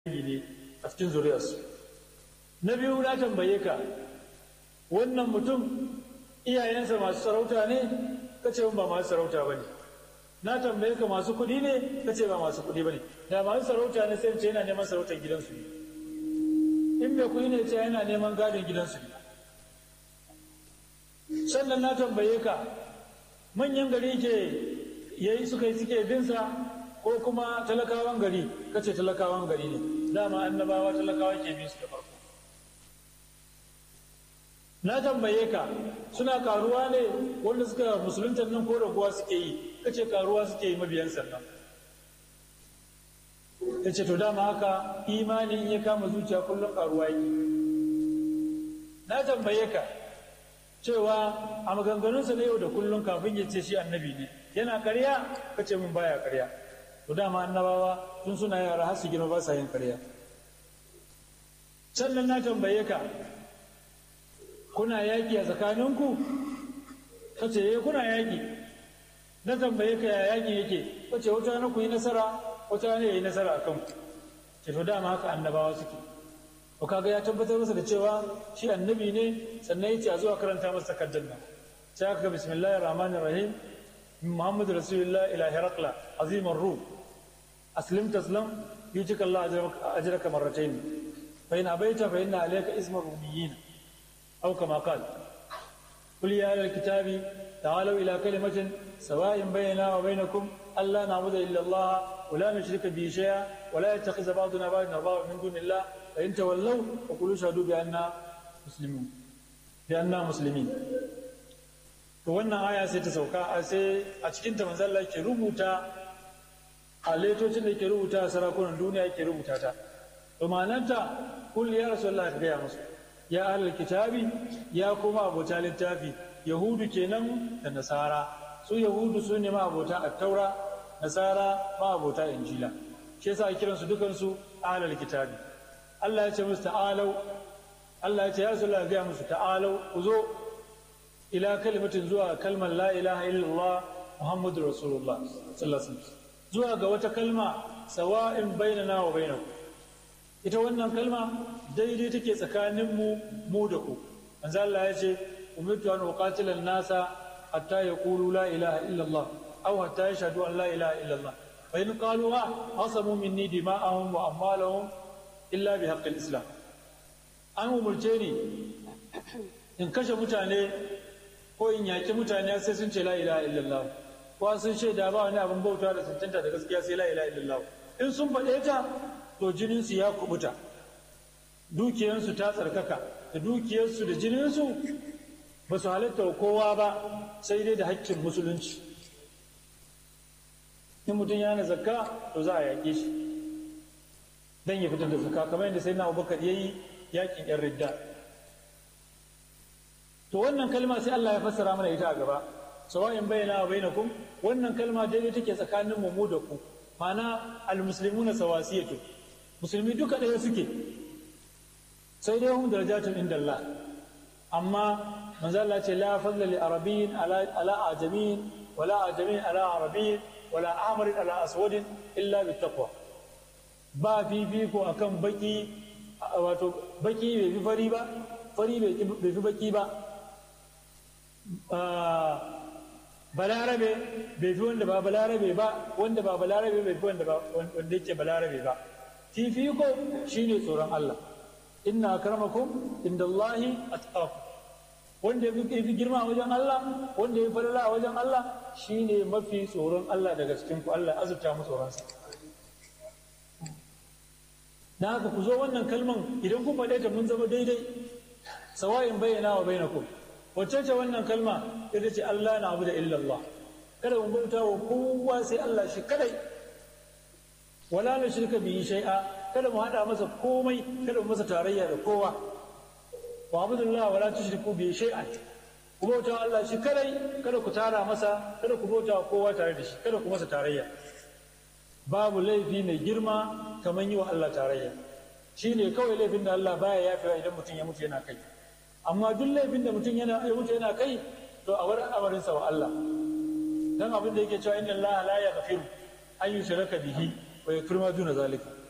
ne a cikin zuriyarsu na biyu na tambaye ka wannan mutum iyayensa masu sarauta ne ka ce ba masu sarauta ba ne na tambaye ka masu kuɗi ne ka ce ba masu kuɗi ba ne da masu sarauta ne sai ce yana neman sarautar gidansu ne in mai kuɗi ne ce yana neman gadon gidansu ne sannan na tambaye ka manyan gari ke yayi suka yi suke binsa ko kuma talakawan gari kace talakawan gari ne dama annabawa talakawa ke bin su da farko na tambaye ka suna karuwa ne wanda suka musulunta nan ko raguwa suke yi kace karuwa suke yi mabiyan sannan yace to dama haka imani in ya kama zuciya kullum karuwa yake na tambaye ka cewa a maganganunsa na yau da kullum kafin ya ce shi annabi ne yana karya kace mun baya karya to dama annabawa tun suna yara har su girma ba sa yin karya sannan na tambaye ka kuna yaƙi a tsakaninku ka ce eh kuna yaƙi na tambaye ka ya yaƙi yake ka ce wata na ku yi nasara wata ne ya yi nasara a kanku ce to dama haka annabawa suke to kaga ya tabbatar masa da cewa shi annabi ne sannan ya ce a zuwa karanta masa takardar nan sai aka ga bismillahir rahmanir rahim محمد رسول الله إلى هرقل عظيم الروم أسلم تسلم يؤتك الله أجرك مرتين فإن أبيت فإن عليك اسم الروميين أو كما قال قل يا أهل الكتاب تعالوا إلى كلمة سواء بيننا وبينكم ألا نعبد إلا الله ولا نشرك به شيئا ولا يتخذ بعضنا بعضا أربابا من دون الله فإن تولوا فقولوا اشهدوا بأننا مسلمون بأننا مسلمين to wannan aya sai ta sauka a sai a cikin ta manzo Allah ke rubuta a letocin da ke rubuta a sarakunan duniya ke rubuta ta to ma'anarta kul ya rasulullah ka gaya musu ya ahlul kitabi ya kuma abota littafi yahudu kenan da nasara su yahudu su ne ma abota at-taura nasara ma abota injila shi yasa kiran su dukan su ahlul kitabi Allah ya ce musu ta'alau Allah ya ce ya rasulullah gaya musu ta'alau ku zo ila kalimatin zuwa kalmar la ilaha illallah muhammadu rasulullah sallallahu zuwa ga wata kalma sawa'in bainana wa bainakum ita wannan kalma daidai take tsakanin mu mu da ku manzo Allah ya ce umirtu an uqatila nasa hatta yaqulu la ilaha illallah aw hatta yashhadu an la ilaha illallah fa in qaluha asamu minni dima'ahum wa amwalahum illa bi haqqil islam an umurce ni in kashe mutane ko in yaƙi mutane sai sun ce la ilaha illallah ko sun shaida ba wani abin bauta da cancanta da gaskiya sai la ilaha illallah in sun faɗe ta to jininsu ya kubuta dukiyarsu ta tsarkaka da dukiyarsu da jininsu ba su halatta wa kowa ba sai dai da haƙƙin musulunci in mutum ya na zakka to za a yaƙe shi dan ya fitar da zakka kamar yadda sai na abubakar ya yi yaƙin yan ridda to wannan kalma sai Allah ya fassara mana ita a gaba sawa'in bayyana wa bainakum wannan kalma daidai take tsakanin mu mu da ku ma'ana almuslimuna sawasiyatu musulmi duka ɗaya suke sai dai hum darajatun inda Allah amma manzo Allah ce la fadla li arabiyyin ala ala ajamin wala ajamin ala arabiyyin wala ahmarin ala aswadin illa bittaqwa ba fifiko akan baki wato baki bai fi fari ba fari bai fi baki ba balarabe bai fi wanda ba balarabe ba wanda ba balarabe bai fi wanda ba wanda yake balarabe ba fifiko shine tsoron Allah inna akramakum indallahi atqakum wanda ya fi girma a wajen Allah wanda ya falala a wajen Allah shine mafi tsoron Allah daga cikin ku Allah azurta mu tsoronsa na haka ku zo wannan kalman idan kun faɗe ta mun zama daidai sawa'in bayyana wa bainakum wacce ce wannan kalma ita ce Allah na abu da illallah kada mu bauta wa kowa sai Allah shi kadai wala na shirka bihi shay'a kada mu hada masa komai kada mu masa tarayya da kowa wa abudullah wala tushriku bihi shay'an ku bauta Allah shi kadai kada ku tara masa kada ku bauta wa kowa tare da shi kada ku masa tarayya babu laifi mai girma kamar yi wa Allah tarayya shine kawai laifin da Allah baya yafewa idan mutum ya mutu yana kai amma duk laifin da mutum yana ya mutu yana kai to a wurin amarinsa wa Allah dan abin da yake cewa inna Allah la yaghfiru an yushraka bihi wa yaghfiru ma duna zalika